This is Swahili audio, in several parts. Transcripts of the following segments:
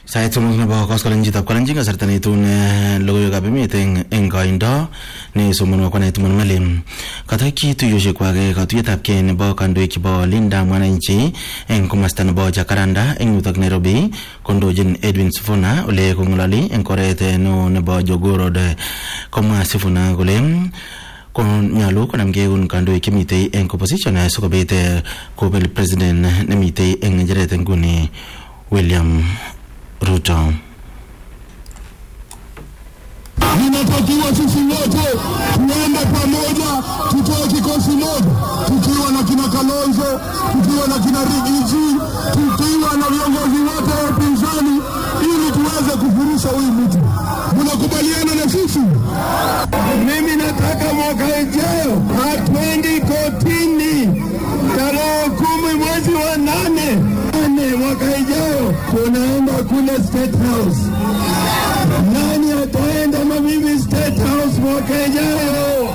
sait somok nebo koskolengchitab kalenjin kasarta neitun logoiwekab emet eng eng koindo nesomonwo kwanai Tumon Malim katokyi tuyoshekwak katuyetab kei nebo kandoik chebo Linda Mwananchi eng komasta nebo Jacaranda eng yutok Nairobi kondochin Edwin Sifuna ole kong'ololi eng oret neo nebo Jogoo Road komwa Sifuna kole konyalu konamgei eun kandoik chemitei eng opposition sikobit kobel president nemitei eng ng'echeret nguni William Ruto. Inatakiwa sisi wote tuende pamoja, tutoe kikosi moja, tukiwa na kina Kalonzo, tukiwa na kina Rigiji, tukiwa na viongozi wote wa upinzani, ili tuweze kufurusha huyu mtu. Mnakubaliana na sisi? Mimi nataka mwaka ijayo hatwendi kotini tarehe kumi mwezi wa nane nane mwaka ijayo tunaenda kule State House. Nani ataenda na mimi State House mwaka ijayo?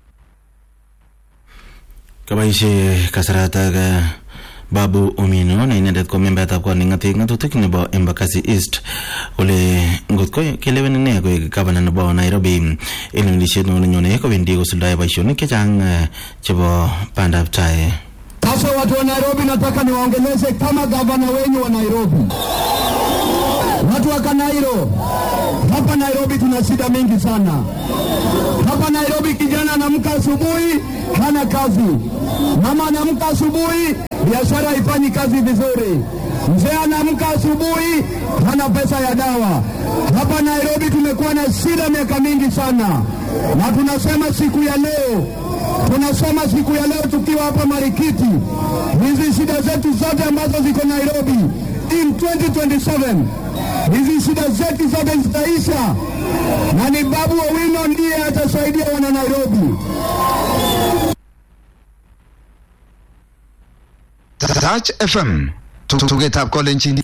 Kaboishe kasaratak Babu Omino ne inendet ko membetab kot neng'ate ng'atutik nebo Embakasi East kole ngot ko kelewen ine koek gavana nebo Nairobi eng lewenisiet neo nenyone kowendi kosuldae boisionik chechang chebo bandab tai. Sasa watu wa Nairobi, nataka niwaongeleze kama gavana wenyu wa Nairobi. Watu wa Kanairo, hapa Nairobi tuna shida mingi sana. Hapa Nairobi kijana anamka asubuhi hana kazi, mama anamka asubuhi biashara haifanyi kazi vizuri, mzee anamka asubuhi hana pesa ya dawa. Hapa Nairobi tumekuwa na shida miaka mingi sana, na tunasema siku ya leo tunasema siku ya leo tukiwa hapa Marikiti, hizi shida zetu zote ambazo ziko Nairobi in 2027 hizi shida zetu zote zitaisha, na ni Babu Owino ndiye atasaidia wana Nairobi. Touch FM tugetab kolenjin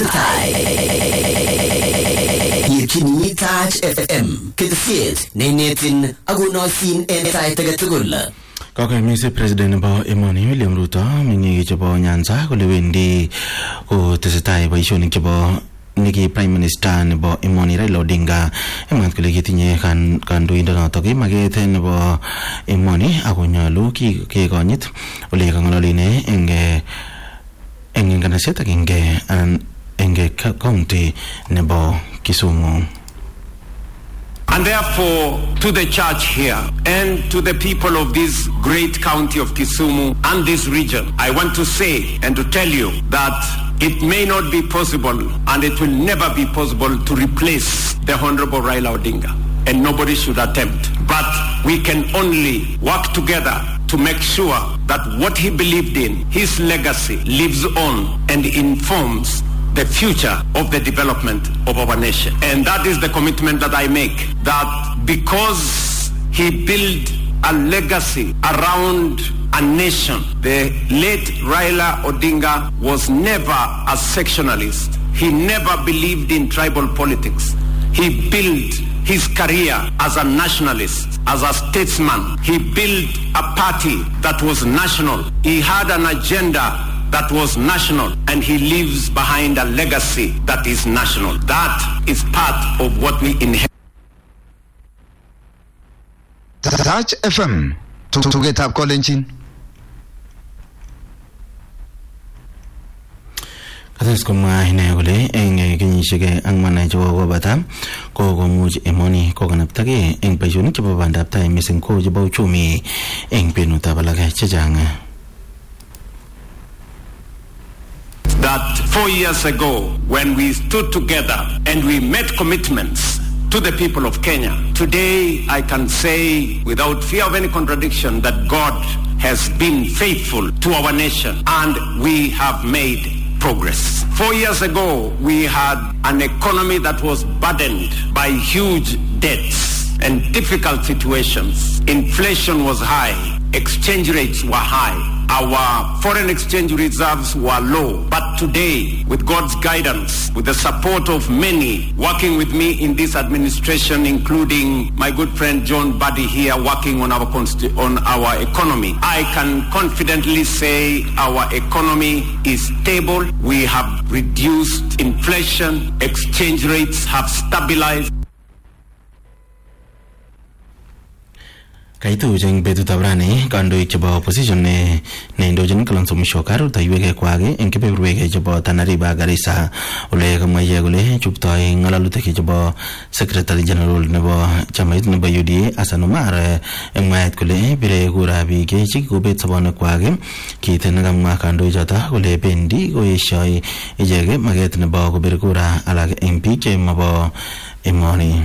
Yetyini Touch FM ketesiet neinetin akonoisin en sait age tugul. Kakoimis president nebo emoni William Ruto meng'ik chebo Nyanza kole wendi kotesetai boisionik chebo neki prime minister nebo emoni Raila Odinga emwat kole kitinye kandoindonotok maket nebo emoni ako nyolu kekonyit ole kang'ololi ine eng eng nganaset agenge anan eng county nebo Kisumu. And therefore, to the church here and to the people of this great county of Kisumu and this region, I want to say and to tell you that it may not be possible and it will never be possible to replace the Honorable Raila Odinga. And nobody should attempt. But we can only work together to make sure that what he believed in, his legacy, lives on and informs the future of the development of our nation. And that is the commitment that I make, that because he built a legacy around a nation, the late Raila Odinga was never a sectionalist. He never believed in tribal politics. He built his career as a nationalist, as a statesman. He built a party that was national. He had an agenda that was national and he leaves behind a legacy that is national. That is part of what we inherit. Touch FM tugetab kolenjin kates komwa ine kole eng kenyisiek ang'wan chekokobata ko komuch emoni kokanaptagei eng boisionik chebo bandab tai mising ko chebo uchumi eng kwenutab alak chechang that four years ago when we stood together and we made commitments to the people of Kenya. Today I can say without fear of any contradiction that God has been faithful to our nation and we have made progress. Four years ago we had an economy that was burdened by huge debts and difficult situations. Inflation was high. Exchange rates were high. our foreign exchange reserves were low. But today, with God's guidance, with the support of many working with me in this administration, including my good friend John Buddy here working on our, consti- on our economy, I can confidently say our economy is stable. We have reduced inflation. Exchange rates have stabilized. kaitu eng betutab rani kandoik chebo opposition ne neindochin Kalonzo Musyoka rutaiwek kwak eng kebeberwek chebo Tana River ak Garissa ole kamwa ichek kole chuptoi ng'alalutik chebo secretary general nebo chamait nebo UDA Hassan Omar eng mwaet kole bire kura biik chekikobet sobonwekwak kit nekamwa kandoichoto kole bendi koeshoi ichek maket nebo kobir kura alak eng biik chemabo emoni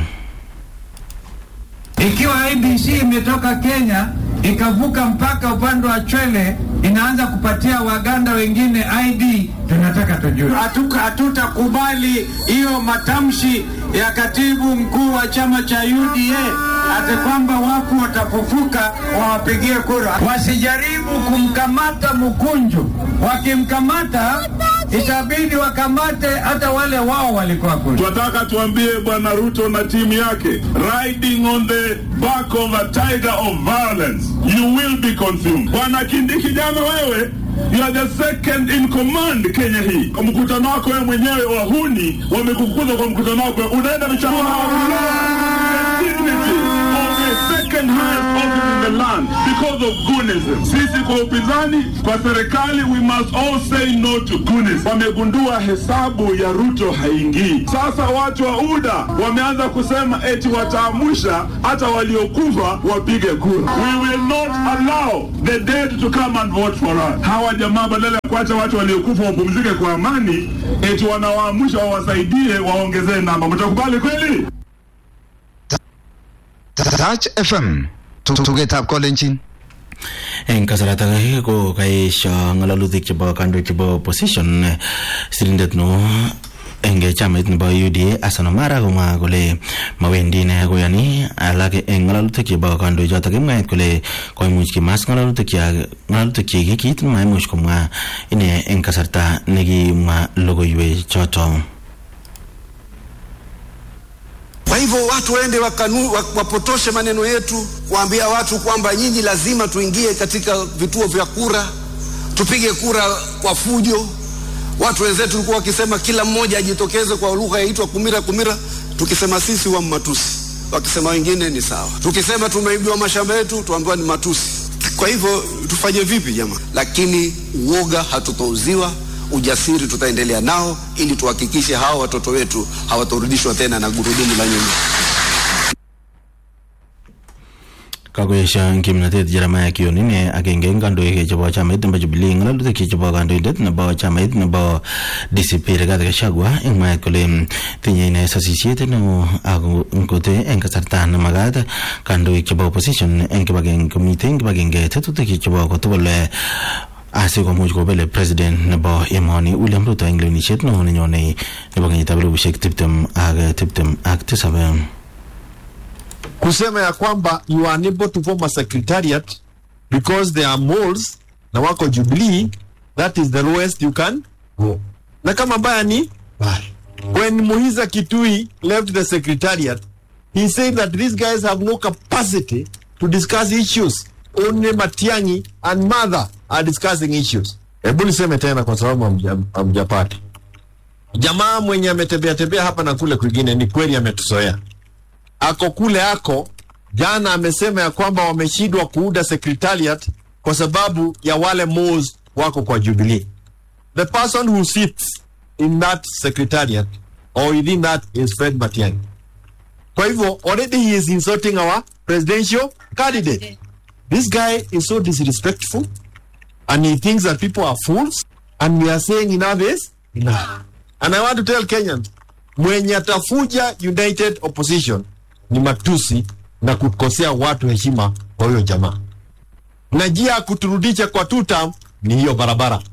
Ikiwa IBC imetoka Kenya ikavuka mpaka upande wa Chwele inaanza kupatia Waganda wengine ID, tunataka tujue. Hatuka- Hatutakubali hiyo matamshi ya katibu mkuu wa chama cha UDA ati kwamba watu watafufuka wawapigie kura. Wasijaribu kumkamata Mkunju, wakimkamata itabidi wakamate hata wale wao walikuwa kule. Tunataka tuambie Bwana Ruto na timu yake, riding on the back of a tiger of violence, you will be consumed. Bwana Kindiki, jana wewe You are the second in command Kenya hii. Kwa mkutano wako wewe mwenyewe wahuni wamekukuza kwa mkutano wako, unaenda michano the dignity of the second highest office in the land because of goonism. Sisi kwa upinzani, kwa serikali, we must all say no to goonism. Wamegundua hesabu ya Ruto haingii. Sasa watu wa UDA wameanza kusema eti wataamusha hata waliokufa wapige kura. We will not allow the dead to come and vote for us. Hawa jamaa badala ya kuacha watu waliokufa wapumzike kwa amani, eti wanawaamusha wawasaidie waongezee namba. Mtakubali kweli? Touch FM tugetab kolenjin eng kasarata ake ko kaesho ng'alalutik chebo kandoik chebo opposition sirindet no eng chamait nebo UDA Hassan Omar komwa kole mawendi ine koyani alak eng ng'alalutik chebo kandoichotok kimwaet kole koimuch kimas ng'alalutik ng'alalutik chik kit nemaimuch komwa ine eng kasarta nekimwa logoiwek choto Kwa hivyo watu waende wakanu, wa- wapotoshe maneno yetu, kuambia watu kwamba nyinyi lazima tuingie katika vituo vya kura, tupige kura kwa fujo. Watu wenzetu walikuwa wakisema kila mmoja ajitokeze kwa lugha yaitwa kumira kumira, tukisema sisi wa matusi, wakisema wengine ni sawa. Tukisema tumeibiwa mashamba yetu, tuambiwa ni matusi. Kwa hivyo tufanye vipi jamaa? Lakini uoga hatutouziwa, ujasiri tutaendelea nao ili tuhakikishe hawa watoto wetu hawatorudishwa tena na gurudumu la nyuma. kakoesho kimnatet Jeremiah Kioni ne agenge eng kandoik chebo chamait nebo Jubilee ng'alalutik chebo kandoindet nebo chamait nebo DCP Rigathi Gachagua eng mwaet kole mm, tinye ine sasisiet neo ako ngote eng kasarta nemakat kandoik chebo opposition eng kibagenge komite eng kibagenge tetutik chebo kotugul eh, asikomuch kobele president nebo emoni William Ruto eng lewenisiet neo nenyone nebo kenyitab elibushek tiptem ak tiptem ak tisab kusema ya kwamba you are unable to form a secretariat because there are moles na wako Jubilee, that is the lowest you can go. Na kama mbaya ni mbaya. When Muhiza Kitui left the secretariat, he said that these guys have no capacity to discuss issues. Only Matiangi and Mother are discussing issues. Hebu niseme tena kwa sababu hamja- hamjapata. Jamaa mwenye ametembea tembea hapa na kule kwingine, ni kweli ametuzoea ako kule ako jana amesema ya kwamba wameshindwa kuunda secretariat kwa sababu ya wale moles wako kwa Jubilee. The person who sits in that secretariat or within that is Fred Matiang'i. Kwa hivyo already he is insulting our presidential candidate. This guy is so disrespectful and he thinks that people are fools and we are saying enough is enough. And I want to tell Kenyans, mwenye atafuja united opposition ni matusi na kukosea watu heshima kwa huyo jamaa na njia ya kuturudisha kwa two term ni hiyo barabara